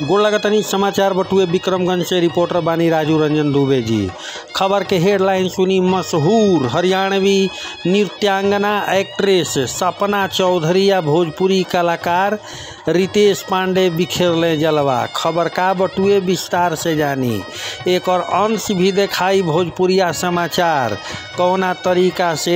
गोड़ लगतनी समाचार बटुए विक्रमगंज से रिपोर्टर बानी राजू रंजन दुबे जी खबर के हेडलाइन सुनी मशहूर हरियाणवी नृत्यांगना एक्ट्रेस सपना चौधरी या भोजपुरी कलाकार रितेश पांडे बिखेरले जलवा खबर का बटुए विस्तार से जानी एक और अंश भी दिखाई भोजपुरिया समाचार कौना तरीका से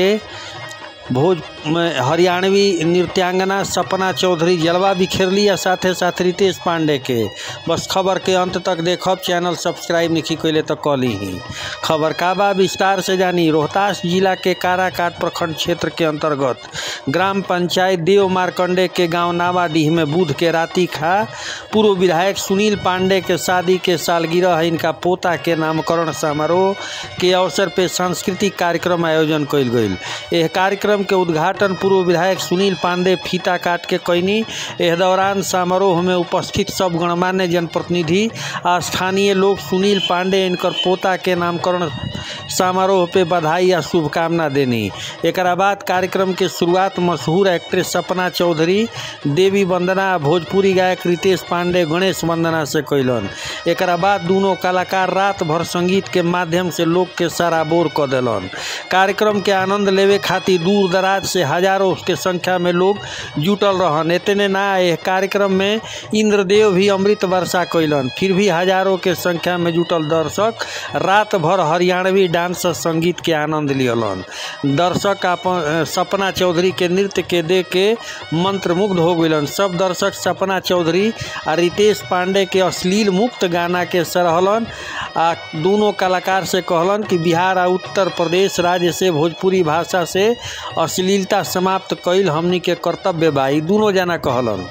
भोज में हरियाणवी नृत्यांगना सपना चौधरी जलवा बिखेरली आ साथे साथ रितेश पांडे के बस खबर के अंत तक देखब चैनल सब्सक्राइब नहीं कैले तो कली ही खबर का बा विस्तार से जानी रोहतास जिला के काराकाट प्रखंड क्षेत्र के अंतर्गत ग्राम पंचायत देव मारकंडे के गांव नावाडीह में बुध के राति खा पूर्व विधायक सुनील पांडे के शादी के सालगिरह इनका पोता के नामकरण समारोह के अवसर पे सांस्कृतिक कार्यक्रम आयोजन कइल गइल यह कार्यक्रम के उद्घाटन पूर्व विधायक सुनील पांडे फीता काट के कैनी एह दौरान समारोह में उपस्थित सब गणमान्य जनप्रतिनिधि आ स्थानीय लोग सुनील पांडे इनकर पोता के नामकरण समारोह पे बधाई आ शुभकामना देनी एक बाद कार्यक्रम के शुरुआत मशहूर एक्ट्रेस सपना चौधरी देवी वंदना आ भोजपुरी गायक रितेश पांडे गणेश वंदना से कैलन एक बाद दोनों कलाकार रात भर संगीत के माध्यम से लोग के सराबोर क दिलन कार्यक्रम के आनंद लेवे खातिर दूर दराज से हजारों के संख्या में लोग जुटल रहन इतने ना यह कार्यक्रम में इंद्रदेव भी अमृत वर्षा कैलन फिर भी हजारों के संख्या में जुटल दर्शक रात भर हरियाणवी डांस और संगीत के आनंद लियलन दर्शक अपन सपना चौधरी के नृत्य के देख के मंत्रमुग्ध हो गइलन सब दर्शक सपना चौधरी आ रितेश पांडे के अश्लील मुक्त गाना के सराहलन आ दोनों कलाकार से कहलन कि बिहार आ उत्तर प्रदेश राज्य से भोजपुरी भाषा से अश्लीलता समाप्त कईल हमनी के कर्तव्य बा ई दोनों जना कहलन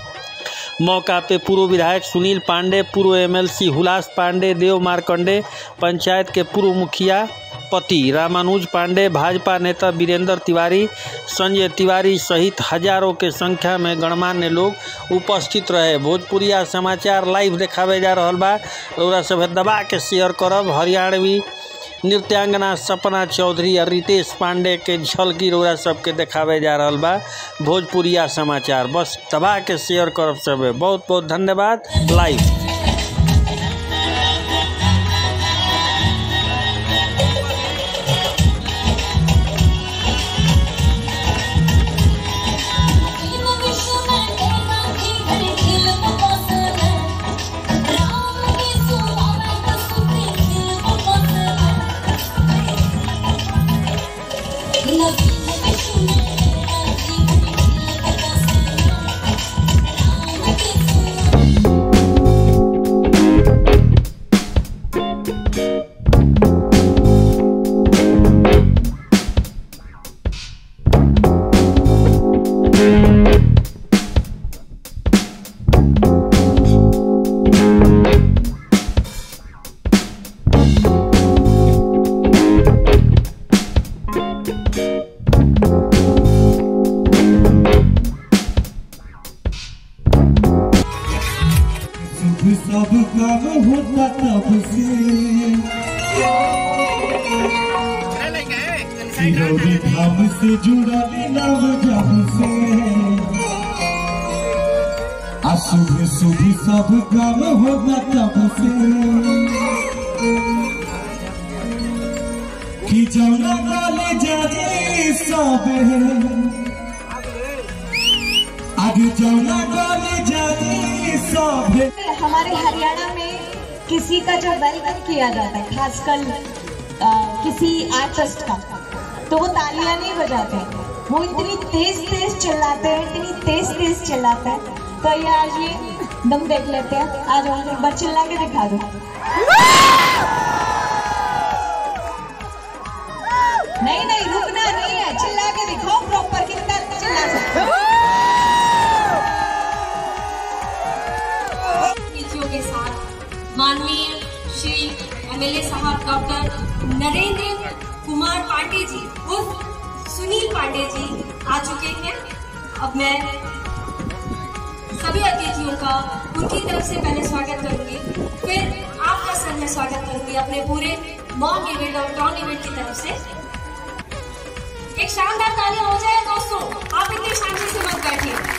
मौका पे पूर्व विधायक सुनील पांडे पूर्व एमएलसी हुलास पांडे देव मारकंडे पंचायत के पूर्व मुखिया पति रामानुज पांडे भाजपा नेता वीरेंद्र तिवारी संजय तिवारी सहित हजारों के संख्या में गणमान्य लोग उपस्थित रहे भोजपुरिया समाचार लाइव देखावे जा रहा बा रउरा सब दबा के शेयर करब हरियाणवी नृत्यांगना सपना चौधरी और रितेश पांडे के झलकी रउरा सबके देखावे जा रहा बा भोजपुरिया समाचार बस दबा के शेयर करब सब बहुत बहुत धन्यवाद लाइव सुख सब काम होता तब से सिरौरी धाम से जुड़ल नव जब से आ शुभ शुभ सब काम होता तब से कि जौना काले जाने सब आगे जौना काले जाने सब हमारे हरियाणा में किसी का जब वेलकम किया जाता है खासकर अ, किसी आर्टिस्ट का तो वो तालियां नहीं बजाते हैं। वो इतनी तेज तेज चिल्लाते हैं इतनी तेज तेज चिल्लाते हैं तो ये आज ये दम देख लेते हैं आज हम एक बार चिल्ला के दिखा दो नहीं नहीं रुकना नहीं है चिल्ला के दिखाओ प्रॉपर कितना चिल्ला सकते हो अतिथियों के साथ माननीय श्री एमएलए साहब डॉक्टर नरेंद्र कुमार पांडे जी उर्फ सुनील पांडे जी आ चुके हैं अब मैं सभी अतिथियों का उनकी तरफ से पहले स्वागत करूंगी फिर आपका सर मैं स्वागत करूंगी अपने पूरे मॉम इवेंट और टाउन इवेंट की तरफ से एक शानदार तालियां हो जाए दोस्तों आप इतनी शांति से मत बैठिए